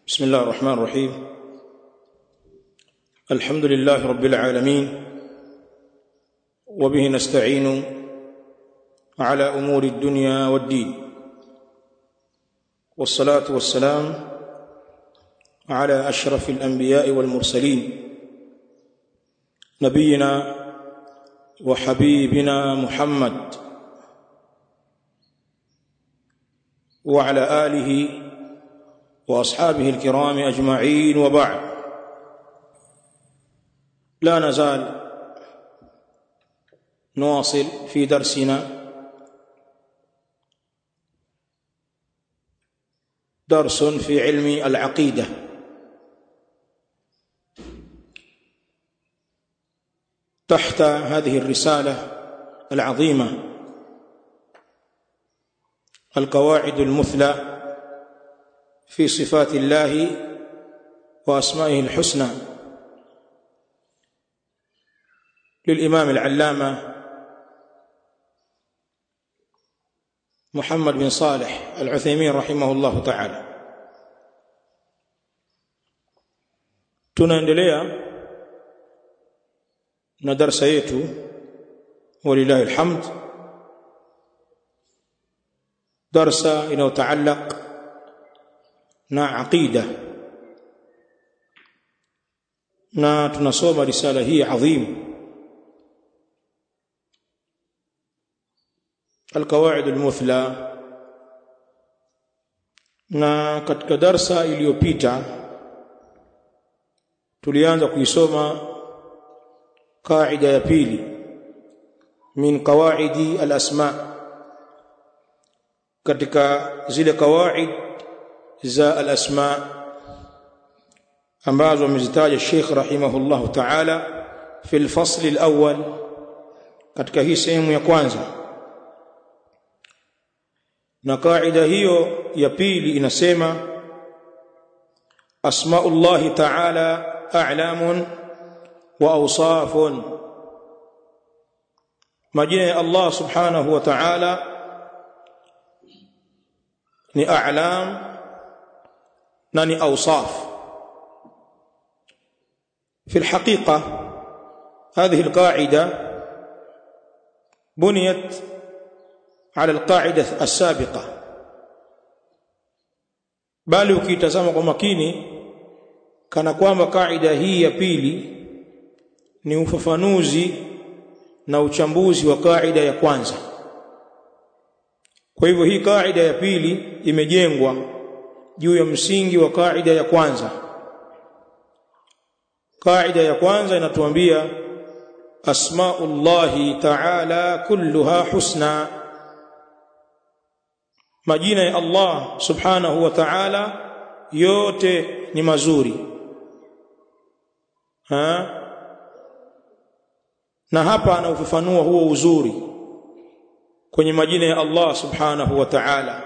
بسم الله الرحمن الرحيم الحمد لله رب العالمين وبه نستعين على امور الدنيا والدين والصلاه والسلام على اشرف الانبياء والمرسلين نبينا وحبيبنا محمد وعلى اله واصحابه الكرام اجمعين وبعد لا نزال نواصل في درسنا درس في علم العقيده تحت هذه الرساله العظيمه القواعد المثلى في صفات الله واسمائه الحسنى للامام العلامه محمد بن صالح العثيمين رحمه الله تعالى tunaendelea na darasa yetu walillahi alhamd darsa inayotaalaq na aqida na tunasoma risala hii adhim القواعد المثلى na katika darsa iliyopita tulianza kuisoma kaida ya pili min qawaidi al-asma katika zile kawaid za al-asma ambazo amezitaja Sheikh rahimahullahu ta'ala fi al-fasl al-awwal katika hii sehemu ya kwanza na kaida hiyo ya pili inasema asmaullahi ta'ala a'lamun wa awsafun majina ya Allah subhanahu wa ta'ala ni a'lam na ni awsaf في الحقيقة هذه القاعدة بنيت على القاعدة السابقة bali ukitazama kwa makini kana kwamba kaida hii ya pili ni ufafanuzi na uchambuzi wa kaida ya kwanza kwa hivyo hii kaida ya pili imejengwa juu ya msingi wa kaida ya kwanza kaida ya kwanza inatuambia asmaullahi ta'ala kulluha husna majina ya Allah subhanahu wa ta'ala yote ni mazuri ha? na hapa anaufafanua huo uzuri kwenye majina ya Allah subhanahu wa ta'ala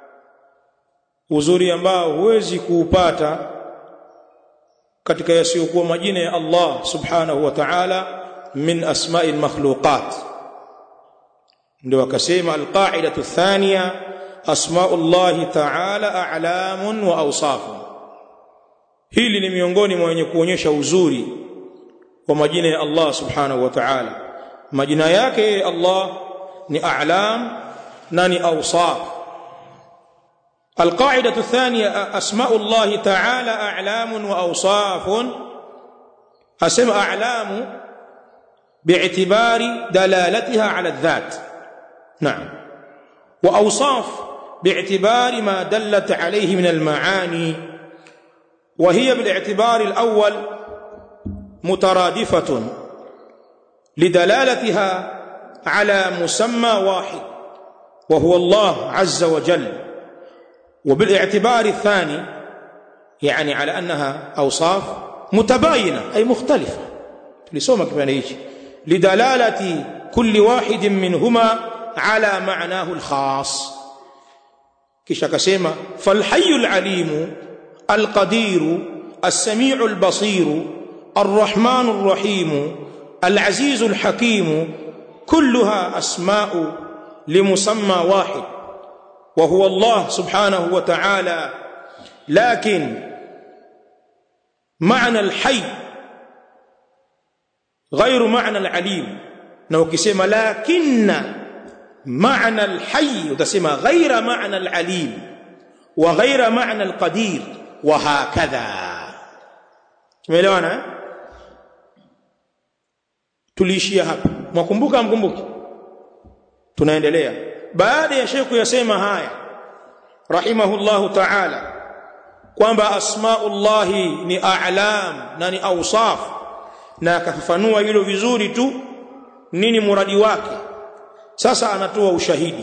uzuri ambao huwezi kuupata katika yasiyokuwa majina ya Allah subhanahu wa ta'ala min asma'il makhluqat ndio akasema alqa'idatu thaniya asmaullahi ta'ala a'lamun wa awsafun hili ni miongoni mwa wenye kuonyesha uzuri wa majina ya Allah subhanahu wa ta'ala majina yake Allah ni a'lam na ni awsaf القاعده الثانيه اسماء الله تعالى اعلام واوصاف اسماء اعلام باعتبار دلالتها على الذات نعم واوصاف باعتبار ما دلت عليه من المعاني وهي بالاعتبار الاول مترادفه لدلالتها على مسمى واحد وهو الله عز وجل وبالاعتبار الثاني يعني على انها اوصاف متباينه اي مختلفه tulisoma kipande hichi lidalalati kulli wahidin minhuma ala ma'nahu al-khas kisha akasema falhayyul alimu alqadiru as-sami'ul basiru arrahmanur rahim alazizul hakim kulluha asma'u limusamma wahid وهو الله سبحانه وتعالى لكن maana alhayy غير معنى العليم na ukisema lakinna maana alhayy utasema ghaira maana alalim wa ghaira maana alqadir wa hakadha tumeelewana tuliishia hapa mwakumbuka mkumbuki tunaendelea baada ya sheikh yasema haya rahimahullahu ta'ala kwamba asmaullahi ni a'lam na ni awsaf na akafafanua hilo vizuri tu nini muradi wake sasa anatoa ushahidi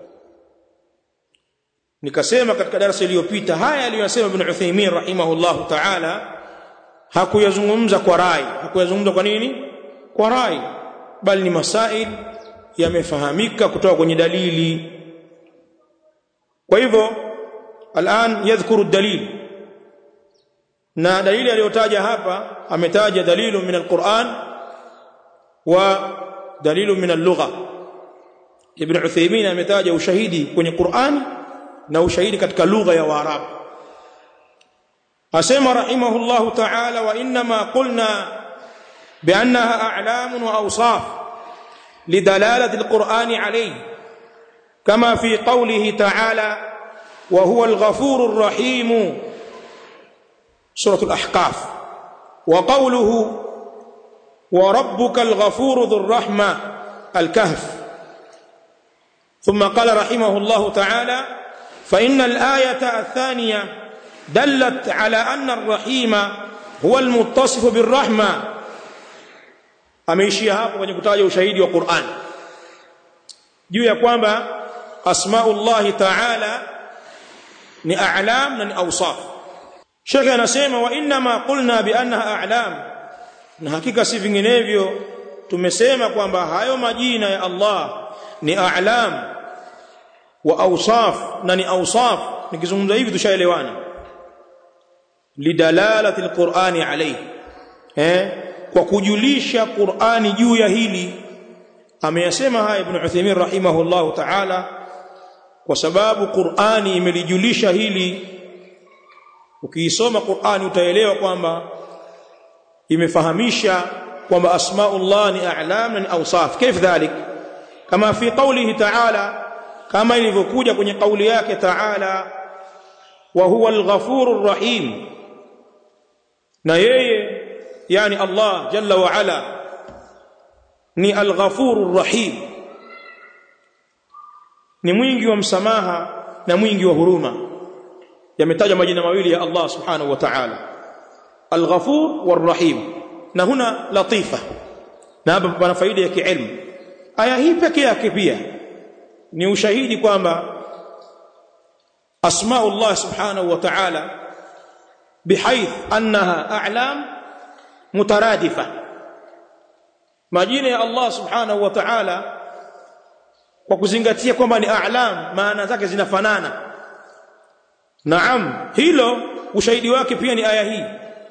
nikasema katika darasa iliyopita haya aliyosema ibn Uthaymeen rahimahullahu ta'ala hakuyazungumza kwa rai hakuyazungumza kwa nini kwa rai bali ni masail yamefahamika kutoka kwenye dalili kwa hivyo الان يذكر الدليل na dalili aliyotaja hapa ametaja dalilu min alquran wa dalilu min allugha ibn Uthaymeen ametaja ushahidi kwenye Qur'an na ushahidi katika lugha ya Waarabu asema rahimahullahu ta'ala wa inma qulna بانها اعلام واوصاف لدلاله القران عليه كما في قوله تعالى وهو الغفور الرحيم سوره الاحقاف وقوله وربك الغفور ذو الرحمه الكهف ثم قال رحمه الله تعالى فان الايه الثانيه دلت على ان الرحيم هو المتصف بالرحمه ameishia hapo kwenye kutaja ushahidi wa Qur'an juu ya kwamba asmaullahi ta'ala ni a'lam na ni awsaf Sheikh anasema wa inna ma qulna bi annaha a'lam na hakika si vinginevyo tumesema kwamba hayo majina ya Allah ni a'lam wa awsaf na ni awsaf nikizungumza hivi tushaelewana lidalalati alqur'ani alayhi eh kwa kujulisha Qur'ani juu ya hili ameyasema haya Ibn Uthaymeen rahimahullahu ta'ala kwa sababu Qur'ani imelijulisha hili ukiisoma Qur'ani utaelewa kwamba imefahamisha kwamba asmaullah ni a'lam na ni awsaf كيف ذلك kama fi qawlihi ta'ala kama ilivyokuja kwenye kauli yake ta'ala wa huwa al-ghafurur rahim na yeye yani Allah jalla wa ala ni al-ghafurur rahim ni mwingi wa msamaha na mwingi wa huruma yametajwa majina mawili ya Allah subhanahu wa ta'ala al-ghafur war-rahim na huna latifa na hapa pana faida ya kiilmu aya hii pekee yake pia ni ushahidi kwamba asmaullah subhanahu wa ta'ala بحيث انها اعلام مترادفه majina ya Allah subhanahu wa ta'ala kwa kuzingatia kwamba ni a'lam maana zake zinafanana naam hilo ushahidi wake pia ni aya hii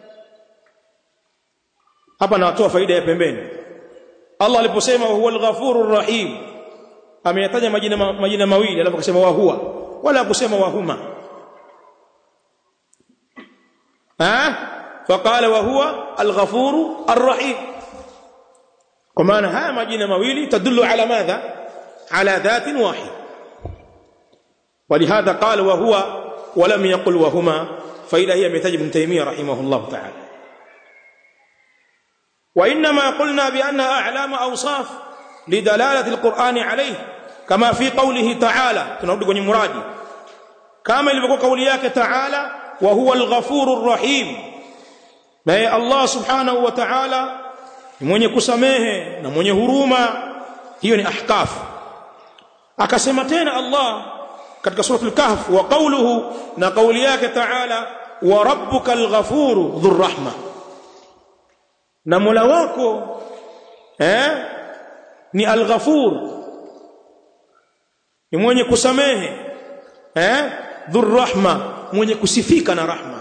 hapa natoa faida ya pembeni Allah aliposema huwa al-ghafurur rahim ameyataja majina majina mawili alafu akasema wa huwa wala kusema wa huma ha faqala wa huwa al-ghafuru ar-rahim kwa maana haya majina mawili tadullu ala madha ala dhatin wahid ولهذا قال وهو ولم يقل وهما فإذا هي مثل ابن تيمية رحمه الله تعالى وإنما قلنا بأنها أعلام أوصاف لدلالة القرآن عليه كما في قوله تعالى تنرد kwenye muradi kama ilivyokuwa kauli yake تعالى وهو الغفور الرحيم naye Allah subhanahu wa ta'ala ni mwenye kusamehe na mwenye huruma hiyo ni ahkaf akasema tena Allah katika suratul kahf wa qawluhu na kauli yake ta'ala wa rabbukal ghafuru dhur rahma na Mola wako eh ni al-ghafur ni mwenye kusamehe eh dhur rahma mwenye kusifika na rahma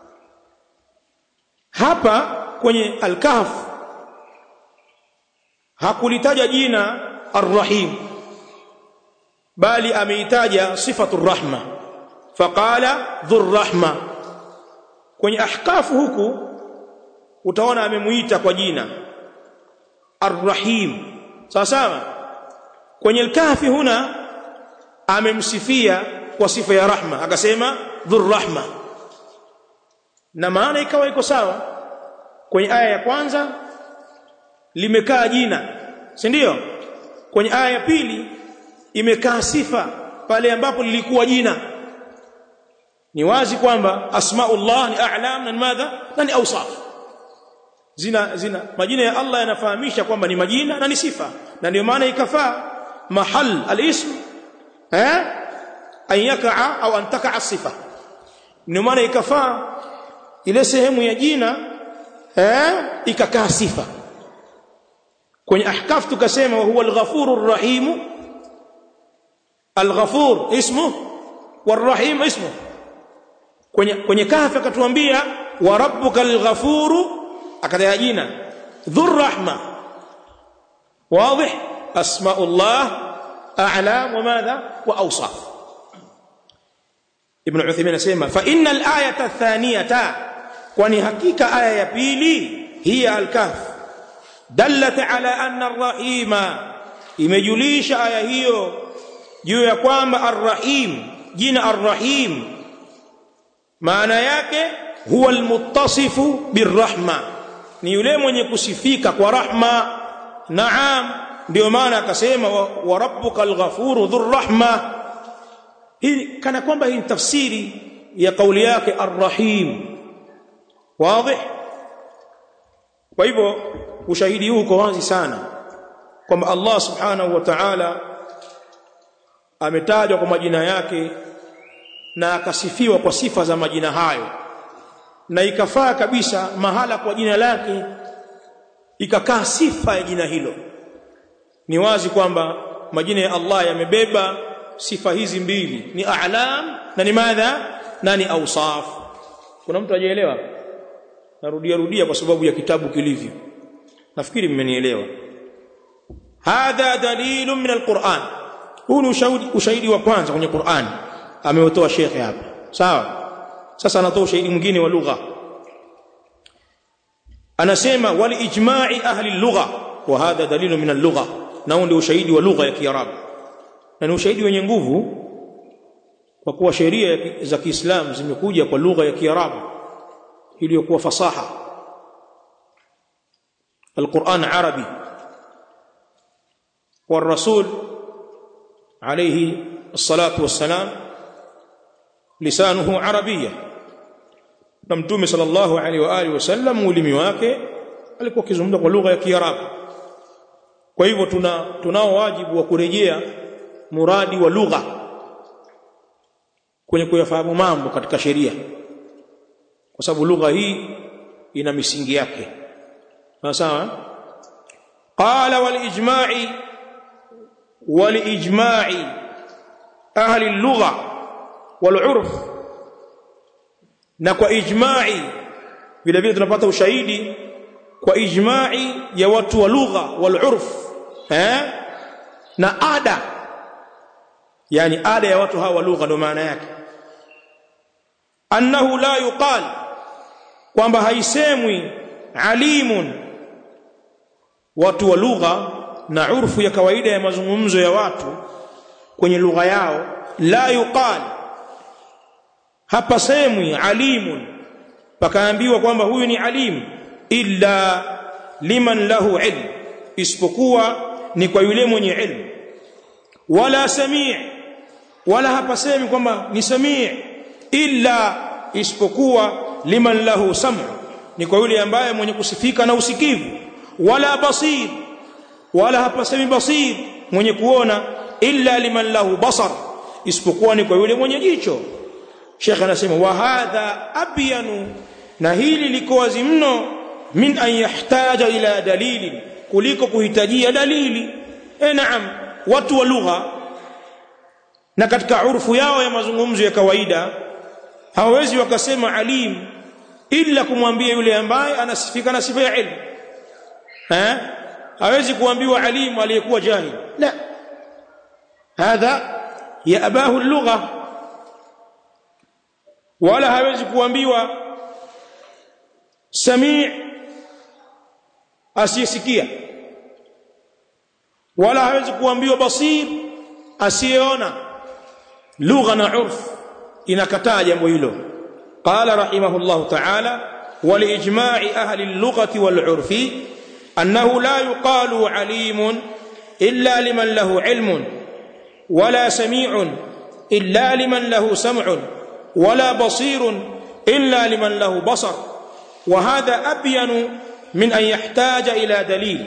hapa kwenye al-kahf hakulitaja jina ar-rahim bali ameitaja sifatu rahma faqala dhur rahma kwenye ahkafu huku utaona amemuita kwa jina Ar-Rahim sawa sawa kwenye al-Kahfi huna amemsifia kwa sifa ya rahma akasema dhurrahma na maana ikawa iko sawa kwenye aya ya kwanza limekaa jina si ndio kwenye aya ya pili imekaa sifa pale ambapo lilikuwa jina ni wazi kwamba asmaullah ni a'lam na madha na ni awsaf zina zina majina ya Allah yanafahamisha kwamba ni majina na ni sifa na ndio maana ikafaa mahal al-ism eh an yakaa au an takaa sifa ndio maana ikafaa ile sehemu ya jina eh ikakaa sifa kwenye ahkaf tukasema huwa al-ghafurur rahim al-ghafur ismu والرحيم اسمه kwenye kwenye kahfi akatuambia wa rabbukal ghafuru akataja jina dhur rahma wazi asmaullah a'lam wa madha wa awsaf ibn Uthaymeen anasema fa innal ayata thaniyata kwani hakika aya ya pili hiya al-kahf dallat ala anna ar-rahima imejulisha aya hiyo juu ya kwamba ar-rahim jina ar-rahim maana yake huwa almuttasifu birrahma ni yule mwenye kusifika kwa rahma naam ndio maana akasema wa rabbuka alghafuru dhurrahma hii kana kwamba hii ni tafsiri ya kauli yake arrahim wazi kwa hivyo ushahidi huu uko wazi sana kwamba Allah subhanahu wa ta'ala ametajwa kwa majina yake na akasifiwa kwa sifa za majina hayo na ikafaa kabisa mahala kwa jina lake ikakaa sifa ya jina hilo ni wazi kwamba majina ya Allah yamebeba sifa hizi mbili ni a'lam na ni madha na ni awsaf kuna mtu ajeelewa narudia rudia kwa sababu ya kitabu kilivyo nafikiri mmenielewa hadha dalilun min alquran huu ni ushahidi ushahidi wa kwanza kwenye Qur'an ameutoa shekhe hapa sawa sasa anatoa ushahidi mwingine wa lugha anasema wal ijma'i ahli lugha wa hadha dalilu min al-lugha na ndio ushahidi wa lugha ya kiarabu na ni ushahidi wenye nguvu kwa kuwa sheria za Kiislamu zimekuja kwa lugha ya kiarabu iliyokuwa fasaha القرآن عربي والرسول عليه الصلاة والسلام لسانه عربية na mtume sallallahu alaihi wa alihi wasallam ulimi wake alikuwa akizungumza kwa lugha ya Kiarabu kwa hivyo tuna tunao wajibu wa kurejea muradi wa lugha kwenye kuyafahamu mambo katika sheria kwa sababu lugha hii ina misingi yake sawa qala wal ijma'i wal ijma'i ahli al-lugha wal 'urf na kwa ijma'i vile vile tunapata ushahidi kwa ijma'i ya watu wa lugha wal 'urf eh na ada yani ada ya watu hawa wa lugha ndio maana yake annahu la yuqal kwamba haisemwi alimun watu wa lugha na urfu ya kawaida ya mazungumzo ya watu kwenye lugha yao la yuqal hapa semwi alimun pakaambiwa kwamba huyu ni alim illa liman lahu ilm isipokuwa ni kwa yule mwenye ilmu wala samii wala hapa semi kwamba ni samii illa isipokuwa liman lahu sam'u ni kwa yule ambaye mwenye kusifika na usikivu wala basir wala hapa semi basir mwenye kuona illa liman lahu basar isipokuwa ni kwa yule mwenye jicho Sheikh anasema wa hadha abyanu na hili liko wazi mno min an yahtaja ila dalili kuliko kuhitajia dalili eh naam watu wa lugha na katika urfu yao ya mazungumzo ya kawaida hawawezi wakasema alim ila kumwambia yule ambaye anasifika na sifa ya ilmu eh hawezi kuambiwa alim aliyekuwa jahil la hadha ya abahu lugha wala hawezi kuambiwa samii asiyesikia wala hawezi kuambiwa basir asiyeona lugha na urf inakataa jambo hilo qala rahimahullah ta'ala ولإجماع أهل اللغة والعرف أنه لا يقال عليم إلا لمن له علم ولا سميع إلا لمن له سمع ولا بصير إلا لمن له بصر وهذا أبين من أن يحتاج إلى دليل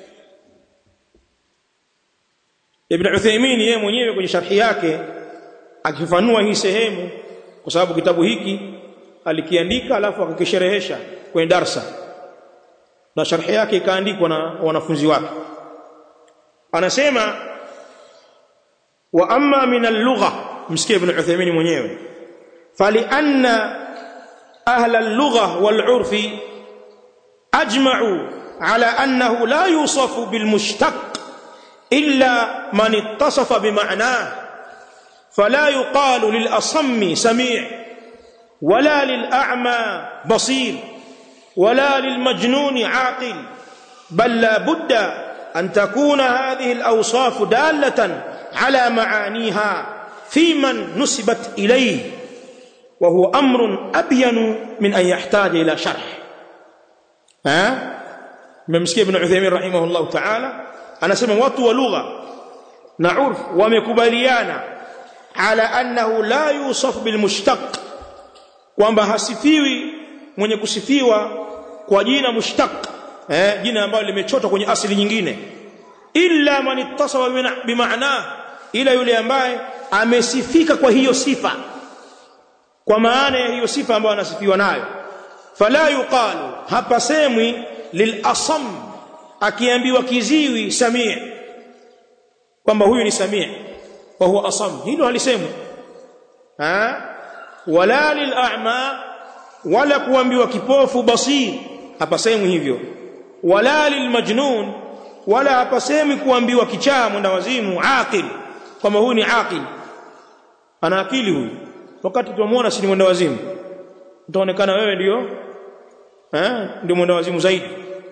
Ibn Uthaymeen yeye mwenyewe kwenye sharhi yake akifafanua hii sehemu kwa sababu kitabu hiki alikiandika alafu akakisherehesha kwenye darsa na sharhi yake ikaandikwa na wanafunzi wake anasema wa amma min al-lugha msikie Ibn Uthaymeen mwenyewe fali anna ahla al-lugha wal-urfi ajma'u ala annahu la yusafu bil mushtaq إلا من اتصف بمعناه فلا يقال للأصم سميع ولا للأعمى بصير ولا للمجنون عاقل بل لا بد أن تكون هذه الأوصاف دالة على معانيها في من نسبت إليه وهو أمر أبين من أن يحتاج إلى شرح ها ممسكي ابن عثيمين رحمه الله تعالى anasema watu wa lugha na urf wamekubaliana ala annahu la yusaf bil mushtaq kwamba hasifiwi mwenye kusifiwa kwa jina mushtaq eh jina ambalo limechotwa kwenye asili nyingine illa man ittasafa bimaana ila yule ambaye amesifika kwa hiyo sifa kwa maana ya hiyo sifa ambayo anasifiwa nayo fala yuqalu hapa semwi lil asam akiambiwa kiziwi samia kwamba huyu ni samia wa huwa asam hilo halisemwi ha wala lil a'ma wala kuambiwa kipofu basir hapasemwi hivyo wala lil majnun wala hapasemwi kuambiwa kichaa mwenda wazimu aqil kwamba huyu ni aqil ana akili huyu wakati tunamuona si ni mwenda wazimu utaonekana wewe ndio eh ndio mwenda wazimu zaidi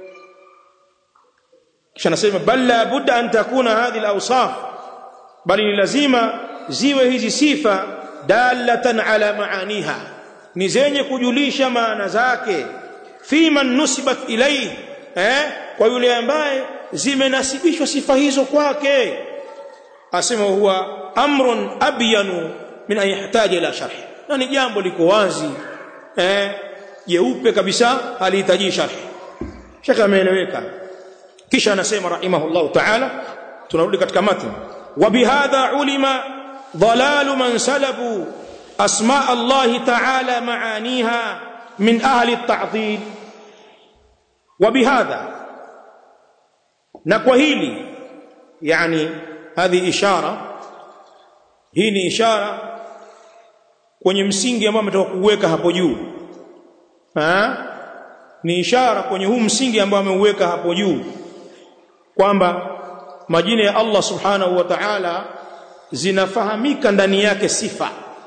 kisha nasema bal la budda an takuna hadhihi al-awsaf bali ni lazima ziwe hizi sifa dalatan ala maaniha ni zenye kujulisha maana zake fi man nusibat ilayhi eh kwa yule ambaye zimenasibishwa sifa hizo kwake asema huwa amrun abyanu min an yahtaja ila sharh na ni jambo liko wazi eh jeupe kabisa halihitaji sharh shaka ameeleweka kisha anasema rahimahullah ta'ala tunarudi katika matn wa bihadha ulima dhalalu man salabu asma Allah ta'ala maaniha min ahli at-ta'dil wa bihadha na kwa hili yani hadhi ishara hii ni ishara kwenye msingi ambao ametoka kuweka hapo juu ni ishara kwenye huu msingi ambao ameuweka hapo juu kwamba majina ya Allah subhanahu wa ta'ala zinafahamika ndani yake sifa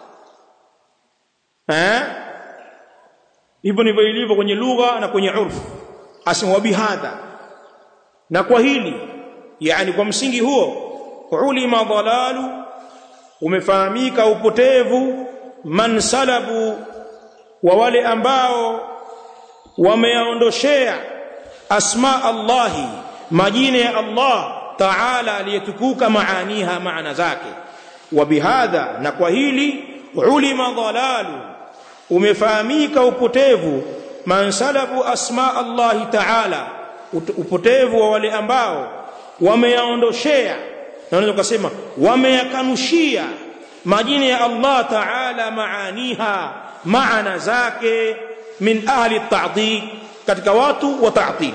eh hivyo ndivyo ilivyo kwenye lugha na kwenye urfu asema bihadha na kwa hili yani kwa msingi huo ulima dhalalu umefahamika upotevu man salabu wa wale ambao wameyaondoshea asma Allahi majina ya Allah Taala aliyetukuka maaniha maana zake wa bihadha na kwa hili ulima dhalalu umefahamika upotevu man salabu asma Allah Taala upotevu wa wale ambao wameyaondoshea na unaweza kusema wameyakanushia majina ya Allah Taala maaniha maana zake min ahli at-ta'dil katika watu wa ta'dil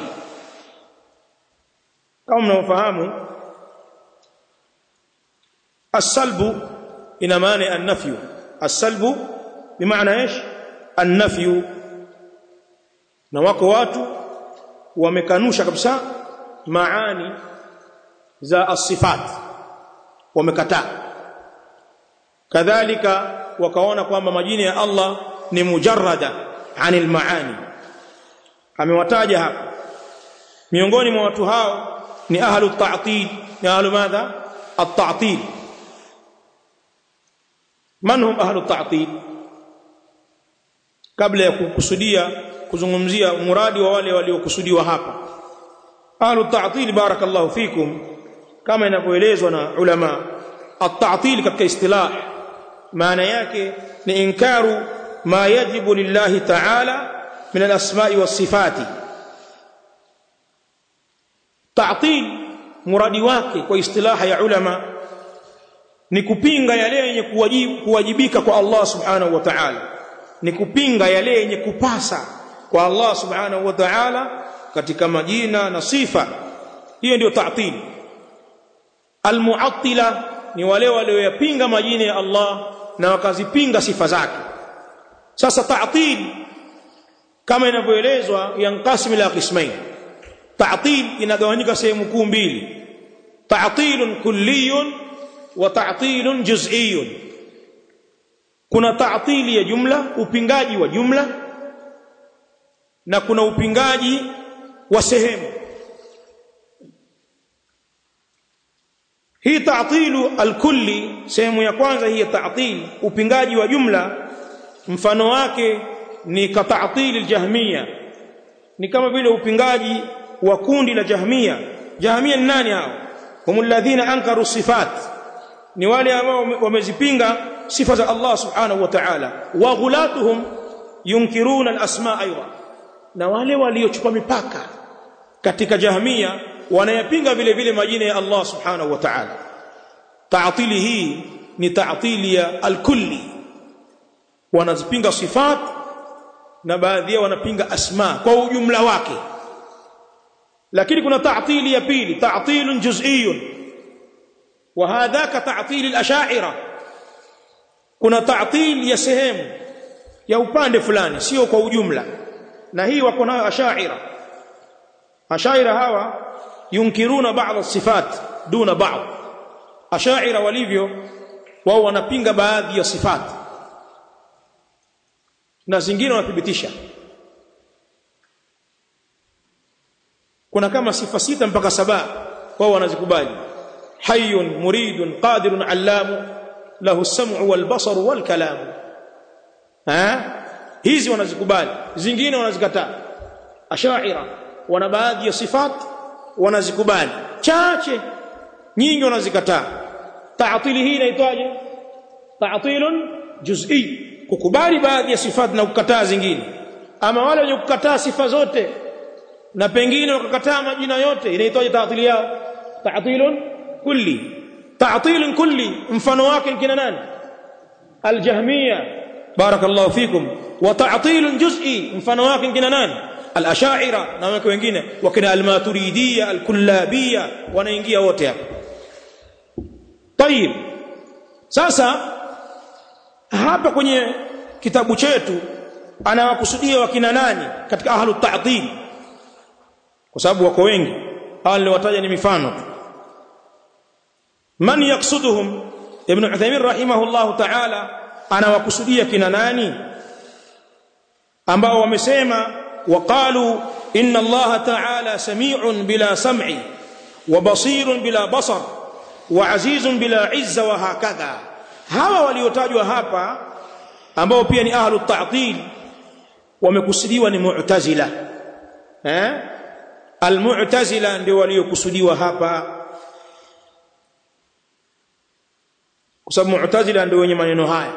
kama mnaofahamu as-salbu ina maana an-nafyu as-salbu bimaana ايش an-nafyu na wako watu wamekanusha kabisa maani za as-sifat wamekataa kadhalika wakaona kwamba majina ya Allah ni mujarrada anil maani amewataja hapa miongoni mwa watu hao ni ahlu ta'til ni ahlu madha at-ta'til man hum ahlu ta'til kabla ya kukusudia kuzungumzia muradi wa wale waliokusudiwa hapa ahlu ta'til barakallahu fikum kama inavyoelezwa na ulama at-ta'til katika istilah maana yake ni inkaru ma yajibu lillahi ta'ala min al-asma'i was-sifati ta'til muradi wake kwa istilaha ya ulama ni kupinga yale yenye kuwajibika kwa Allah subhanahu wa ta'ala ni kupinga yale yenye kupasa kwa Allah subhanahu wa ta'ala katika majina na sifa hiyo ndio ta'til almu'attila ni wale walioyapinga majina ya Allah na wakazipinga sifa zake sasa ta'til kama inavyoelezwa yanqasim ila qismain ta'til inagawanyika sehemu kuu mbili ta'tilun kulliyun wa ta'tilun juz'iyun kuna ta'tili ya jumla upingaji wa jumla na kuna upingaji wa sehemu hii ta'tilu alkulli sehemu ya kwanza hii ta'til upingaji wa jumla mfano wake ni ka ta'til aljahmia ni kama vile upingaji wa kundi la jahmia jahmia ni nani hao humul ladhina ankaru sifat ni wale ambao wamezipinga sifa za Allah subhanahu wa ta'ala wa ghulatuhum yunkiruna al-asma aidan na wale waliochupa mipaka katika jahmia wanayapinga vile vile majina ya Allah subhanahu wa ta'ala ta'tili hii ni ta'tili ya al-kulli wanazipinga sifat na baadhi yao wanapinga asma kwa ujumla wake lakini kuna ta'tili ya pili ta'tilun juz'iyun wa hadhaka ta'til al-ash'ira kuna ta'til ya sehemu ya upande fulani sio kwa ujumla na hii wako nayo ash'ira ash'ira hawa yunkiruna ba'd as-sifat duna ba'd ash'ira walivyo wao wanapinga baadhi ya sifat na zingine wanathibitisha kuna kama sifa sita mpaka saba wao wanazikubali hayyun muridun qadirun allamu lahu as-sam'u wal basaru wal kalamu ha hizi wanazikubali zingine wanazikataa ash'ira wana baadhi ya sifat wanazikubali chache nyingi wanazikataa ta'tili hii inaitwaje ta'tilun juz'i kukubali baadhi ya sifat na kukataa zingine ama wale wenye kukataa sifa zote na pengine wakakataa majina yote inaitwaje ta'tili yao ta'tilun kulli ta'tilun kulli mfano wake kina nani aljahmia barakallahu fikum wa ta'tilun juz'i mfano wake kina nani al-ash'ira na wake wengine wakina al-maturidiyya al-kullabiyya wanaingia wote hapa tayib sasa hapa kwenye kitabu chetu anawakusudia wakina nani katika ahlu ta'til kwa sababu wako wengi hawa niliwataja ni mifano tu man yaksuduhum ibn Uthaymeen rahimahullah ta'ala anawakusudia kina nani ambao wamesema waqalu inna Allah ta'ala sami'un bila sam'i wa basirun bila basar wa azizun bila izza wa hakadha hawa waliotajwa hapa ambao pia ni ahlu ta'til wamekusudiwa ni mu'tazila eh almu'tazila ndio waliokusudiwa hapa kwa sababu mu'tazila ndio wenye maneno haya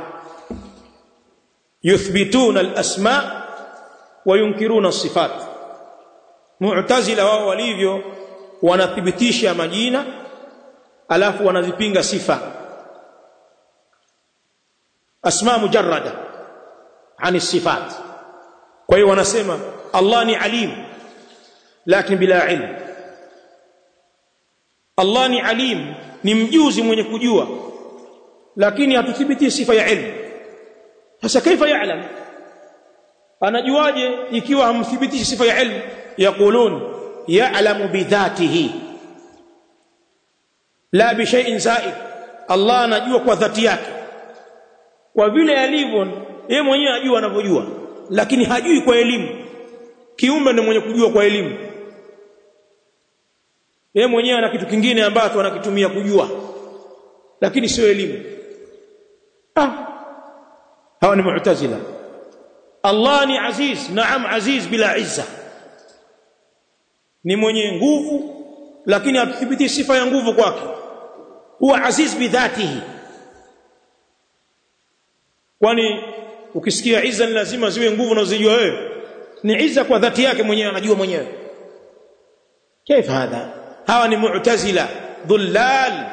yuthbituna al-asma wa yunkiruna as-sifat mu'tazila wao walivyo wanathibitisha majina alafu wanazipinga sifa asma mujarrada ani sifat kwa hiyo wanasema Allah ni alim lakini bila ilmu Allah ni alim ni mjuzi mwenye kujua lakini hatuthibiti sifa ya ilmu sasa kaifa ya'lam anajuaje ikiwa hamthibitishi sifa ya ilmu yaqulun ya'lamu bidhatihi la bi shay'in zaid Allah anajua kwa dhati yake kwa vile alivyo yeye mwenyewe anajua anavyojua lakini hajui kwa elimu kiumbe ndiye mwenye kujua kwa elimu yeye mwenyewe ana kitu kingine ambacho anakitumia kujua lakini sio elimu ah hawa ni mu'tazila Allah ni aziz naam aziz bila izza ni mwenye nguvu lakini hatuthibiti sifa ya nguvu kwake huwa aziz bidhatihi kwani ukisikia izza ni lazima ziwe nguvu unazojua wewe ni izza kwa dhati yake mwenyewe anajua mwenyewe كيف هذا hawa ni mu'tazila dhullal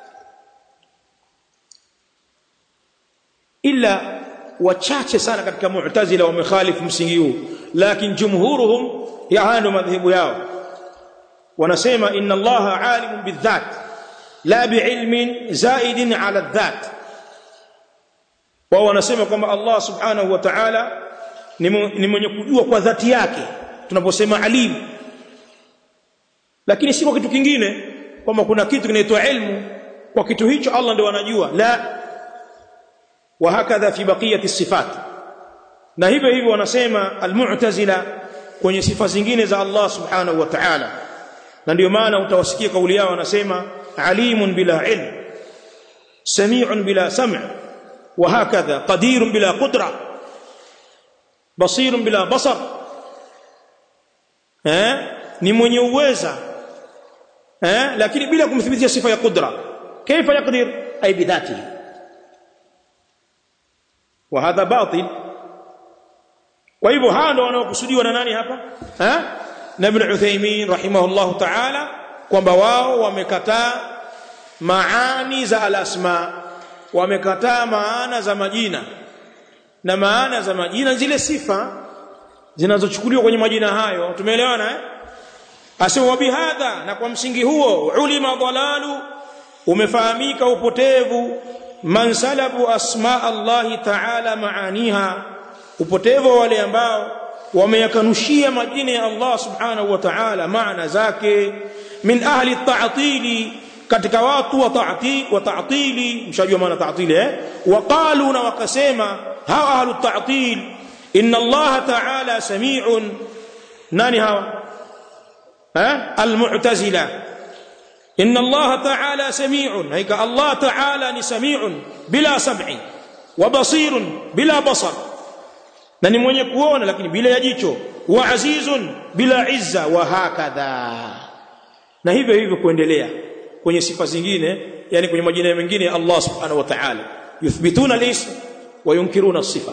illa wachache sana katika mu'tazila wamekhalifu msingi huu lakini jumhuruhum yaano madhhabu yao wanasema inna allaha alimun bidhat la biilmin zaidin ala dhat wao wanasema kwamba Allah subhanahu wa ta'ala ni mwenye kujua kwa dhati yake tunaposema alim lakini si kwa kitu kingine kwamba kuna kitu kinaitwa ilmu kwa kitu hicho Allah ndio anajua la wa hakadha fi baqiyati sifat na hivyo hivyo wanasema almu'tazila kwenye sifa zingine za Allah subhanahu wa ta'ala na ndio maana utawasikia kauli yao wanasema alimun bila ilm sami'un bila sam' wa hakadha qadirun bila qudra basirun bila basar eh ni mwenye uweza eh lakini bila kumthibitisha sifa ya qudra kaifa yaqdir ay bidhatihi wa hadha batil kwa hivyo hawa ndio wanaokusudiwa na nani hapa eh na ibn Uthaymeen rahimahullahu ta'ala kwamba wao wamekataa maani za al-asma wamekataa maana za majina na maana za majina zile sifa zinazochukuliwa kwenye majina hayo tumeelewana eh asema bihadha na kwa msingi huo ulima dhalalu umefahamika upotevu man salabu asma Allah ta'ala maaniha upotevu wale ambao wameyakanushia majina ya Allah subhanahu wa ta'ala maana zake min ahli at-ta'tili katika watu wa ta'tili wa ta'tili mshajua maana ta'tili eh waqalu na wakasema hawa ahli at-ta'til inna Allah ta'ala sami'un nani hawa ها المعتزله ان الله تعالى سميع هيك الله تعالى سميع بلا سمع وبصير بلا بصر na ni mwenye kuona lakini bila ya jicho wa azizun bila izza wa hakadha na hivyo hivyo kuendelea kwenye sifa zingine yani kwenye majina mengine ya Allah subhanahu wa ta'ala yuthbituna al-ism wa yunkiruna as-sifa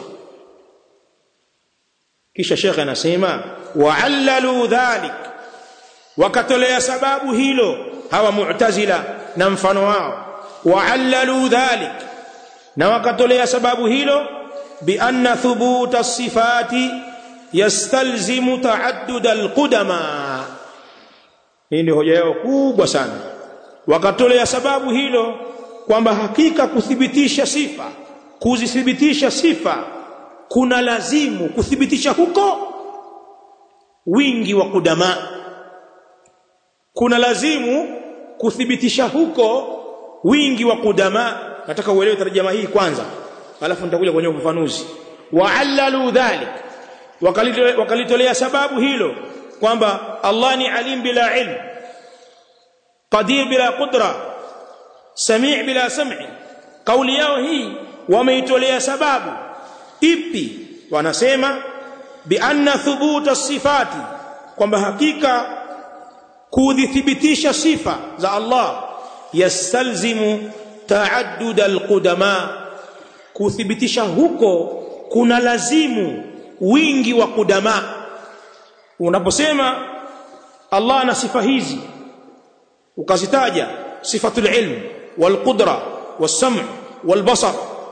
kisha shekhe anasema wa'allalu dhalik wakatolea sababu hilo hawa mu'tazila na mfano wao wa'allalu dhalik na wakatolea sababu hilo bi anna thubuta sifati yastalzimu ta'addud alqudama hii ndio hoja yao kubwa sana wakatolea sababu hilo kwamba hakika kuthibitisha sifa kuzithibitisha sifa kuna lazimu kuthibitisha huko wingi wa kudama kuna lazimu kuthibitisha huko wingi wa kudama nataka uelewe tarjama hii kwanza alafu nitakuja kwenye ufafanuzi wa'allalu dhalik wakalitolea sababu hilo kwamba Allah ni alim bila ilm qadir bila qudra sami' bila sam'i kauli yao hii wameitolea sababu ipi wanasema bi anna thubuta sifati kwamba hakika kudhithibitisha sifa za Allah yastalzimu taaddud alqudama kuthibitisha huko kuna lazimu wingi wa kudama unaposema Allah ana sifa hizi ukazitaja sifatul ilm walqudra wassam' walbasar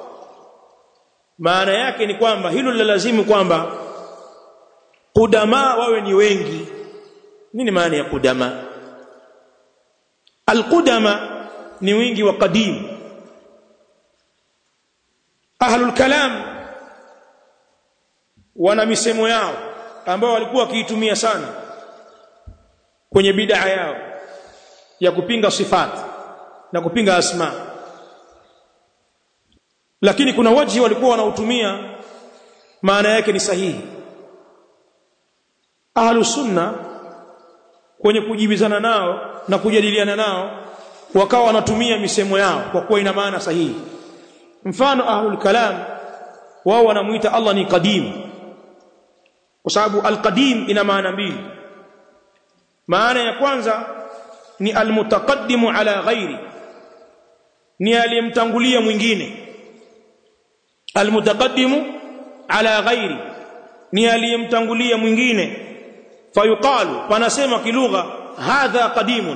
maana yake ni kwamba hilo la lazimu kwamba kudama wawe ni wengi nini maana ya kudama alqudama ni wingi wa qadim ahlul kalam wana misemo yao ambao walikuwa wakiitumia sana kwenye bid'a yao ya kupinga sifat na kupinga asma lakini kuna waji walikuwa wanautumia maana yake ni sahihi ahlus sunna kwenye kujibizana nao na kujadiliana nao wakawa wanatumia misemo yao kwa kuwa ina maana sahihi mfano ahlul kalam wao wanamuita Allah ni qadim kwa sababu alqadim ina maana mbili maana ya kwanza ni almutaqaddimu ala ghairi ni aliyemtangulia mwingine almutaqaddimu ala ghairi ni aliyemtangulia mwingine fayuqalu panasema kilugha hadha qadimun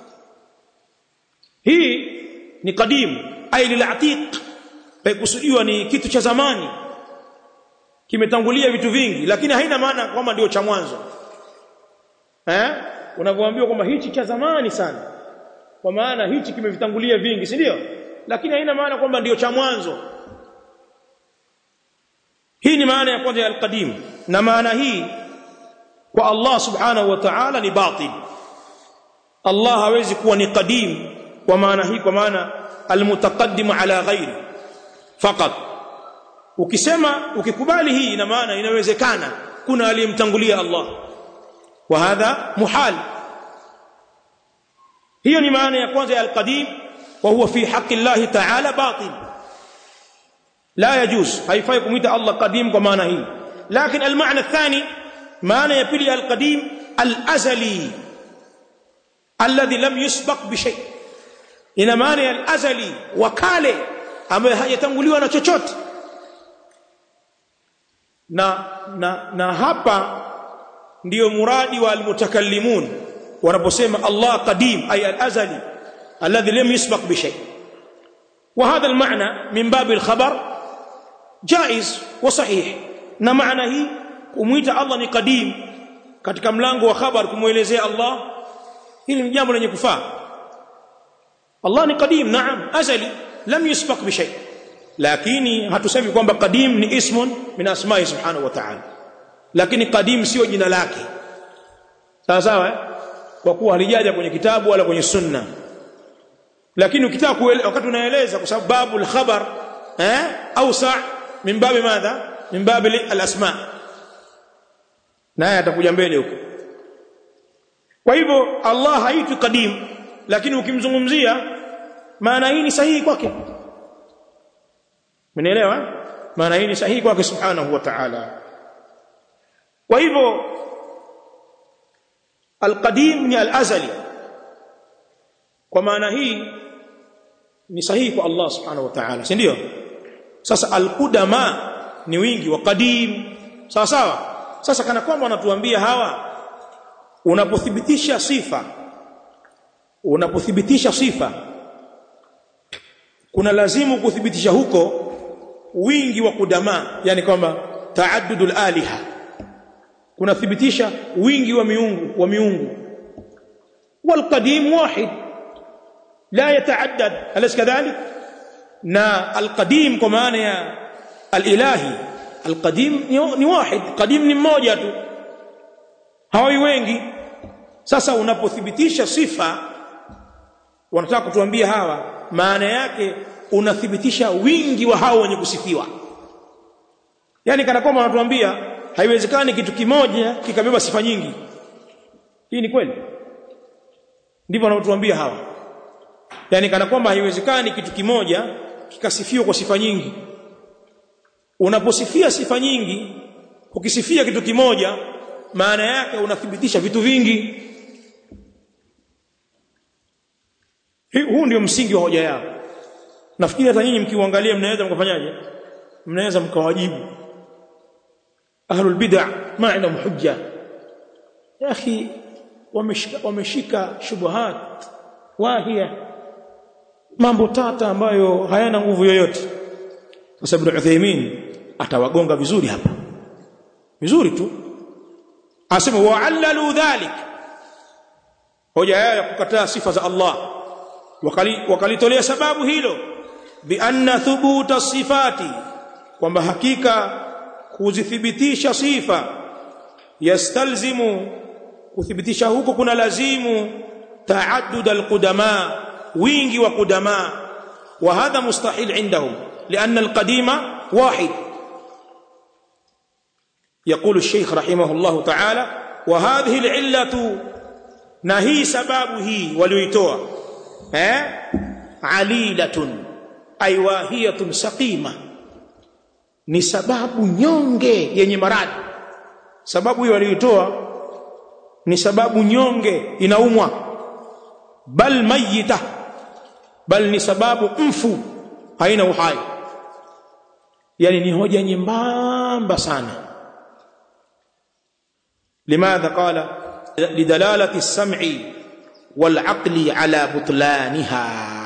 hii ni qadim ay lilatiq paikusudiwa ni kitu cha zamani kimetangulia vitu vingi lakini haina maana kwamba ndio cha mwanzo eh unavyoambiwa kwamba hichi cha zamani sana kwa maana hichi kimevitangulia vingi si ndio lakini haina maana kwamba ndio cha mwanzo hii ni maana ya kwanza ya alqadim na maana hii kwa Allah subhanahu wa ta'ala ni batil Allah hawezi kuwa ni qadim kwa maana hii kwa maana almutaqaddim ala ghairi faqat ukisema ukikubali hii ina maana inawezekana kuna aliyemtangulia Allah wa hadha muhal hiyo ni maana ya kwanza ya alqadim wa huwa fi haqqi Allah ta'ala batil la yajuz haifai kumuita Allah qadim kwa maana hii lakini almaana athani maana ya pili alqadim alazali alladhi lam yusbaq bi shay ina maana ya alazali wa kale ambaye hajatanguliwa na chochote na na na hapa ndiyo muradi wa almutakallimun wanaposema Allah qadim ay al-azali alladhi lam yusbaq bi shay wa hadha al-ma'na min bab al-khabar jaiz wa sahih na maana hii kumuita Allah ni qadim katika mlango wa khabar kumuelezea Allah hili ni jambo lenye kufaa Allah ni qadim naam azali lam yusbaq bi shay lakini hatusemi kwamba qadim ni ismun min asma'i subhanahu wa ta'ala lakini qadim sio jina lake sawa sawa eh? kwa kuwa halijaja kwenye kitabu wala kwenye sunna lakini ukitaka wakati unaeleza kwa sababu babul khabar eh ausa min babi madha min babi al-asma naye atakuja mbele huko kwa hivyo Allah haitwi qadim lakini ukimzungumzia maana hii ni sahihi kwake Mnaelewa? Maana hii ni sahihi kwake Subhanahu wa Ta'ala. Kwa hivyo Al-Qadim ni Al-Azali. Kwa maana hii ni sahihi kwa Allah Subhanahu wa Ta'ala, si ndio? Sasa Al-Qudama ni wingi wa qadim. Sawa sawa? Sasa kana kwamba wanatuambia hawa unapothibitisha sifa unapothibitisha sifa kuna lazimu kuthibitisha huko wingi wa kudama yani kwamba taaddudul aliha kunathibitisha wingi wa miungu wa miungu والقديم واحد لا يتعدد أليس كذلك نا القديم kwa maana ya alilahi alqadim ni wahid qadim ni mmoja tu hawi wengi sasa unapothibitisha sifa wanataka kutuambia hawa maana yake unathibitisha wingi wa hao wenye kusifiwa yani kana kwamba wanatuambia haiwezekani kitu kimoja kikabeba sifa nyingi hii ni kweli ndivyo wanatuambia hawa yani kana kwamba haiwezekani kitu kimoja kikasifiwa kwa sifa nyingi unaposifia sifa nyingi ukisifia kitu kimoja maana yake unathibitisha vitu vingi huu ndio msingi wa hoja yao nafikiri hata nyinyi mkiuangalia mnaweza mkafanyaje mnaweza mkawajibu ahlul bid'ah ma indahum hujja ya akhi wameshika wameshika shubuhat wahia mambo tata ambayo hayana nguvu yoyote sasa ibn Uthaymeen atawagonga vizuri hapa vizuri tu asema wa'allalu dhalik hoja yao ya kukataa sifa za Allah wakalitolea sababu hilo bi anna thubuta sifati kwamba hakika kuzithibitisha sifa yastalzimu kuthibitisha huko kuna lazimu taaddud alqudama wingi wa qudama wa hadha mustahil indahum لأن القديم واحد يقول الشيخ رحمه الله تعالى وهذه العلة na hii sababu hii walioitoa eh alilatun ay wahiyatun saqima ni sababu nyonge yenye maradhi sababu hiyo walioitoa ni sababu nyonge inaumwa bal mayita bal ni sababu mfu haina uhai yani ni hoja nyembamba sana limadha qala lidalalati as-sam'i wal-aqli ala butlaniha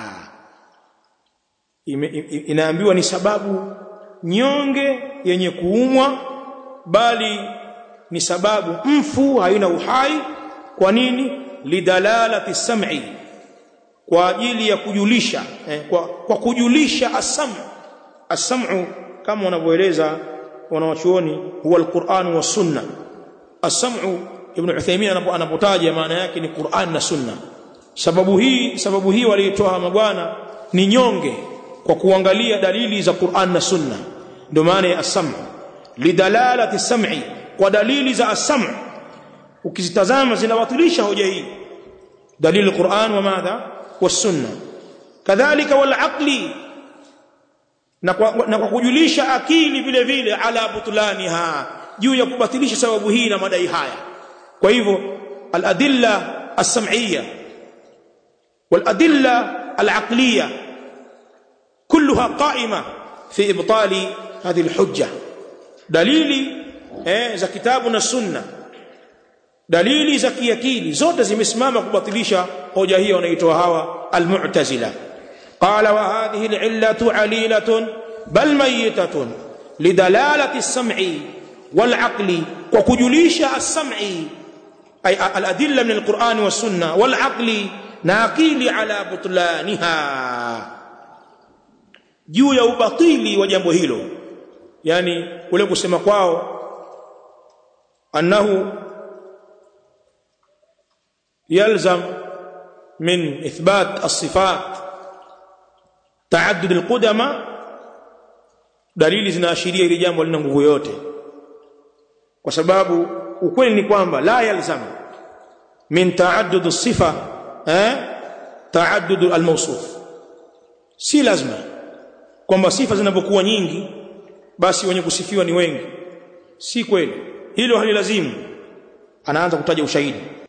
inaambiwa ni sababu nyonge yenye kuumwa bali ni sababu mfu haina uhai kwa nini lidalalati sam'i kwa ajili ya kujulisha eh, kwa, kwa kujulisha asam asamu kama wanavyoeleza wanawachuoni huwa alquran wa sunna asamu ibn Uthaymeen anapotaja maana yake ni Qur'an na sunna sababu hii sababu hii walitoa mabwana ni nyonge kwa kuangalia dalili za Qur'an na sunna ndio maana ya as-sam' lidalalati sam'i kwa dalili za as-sam' ukizitazama zinawatilisha hoja hii dalili Qur'an wa madha was-sunna kadhalika wal aqli na kwa, na kwa kujulisha akili vile vile ala butlaniha juu ya kubatilisha sababu hii na madai haya kwa hivyo al-adilla as-sam'iyya wal-adilla al-aqliyya كلها قائمة في إبطال هذه الحجة دليل eh, za kitabu na sunna dalili za kiakili zote zimesimama kubatilisha hoja hiyo wanaitoa hawa almu'tazila qala wa hadhihi al'illatu alilatun bal mayyitatun lidalalati as-sam'i wal 'aqli wa kujulisha as-sam'i ay al-adilla min al-Qur'an was sunna wal 'aqli naqili ala butlaniha juu ya ubatili wa jambo hilo yani kule kusema kwao annahu yalzam min ithbat as-sifat taaddud al-qudama dalili zinaashiria ile jambo lina nguvu yote kwa sababu ukweli ni kwamba la yalzam min taaddud as-sifa eh taaddud al-mawsuf si lazima kwamba sifa zinapokuwa nyingi basi wenye kusifiwa ni wengi si kweli hilo halilazimu anaanza kutaja ushahidi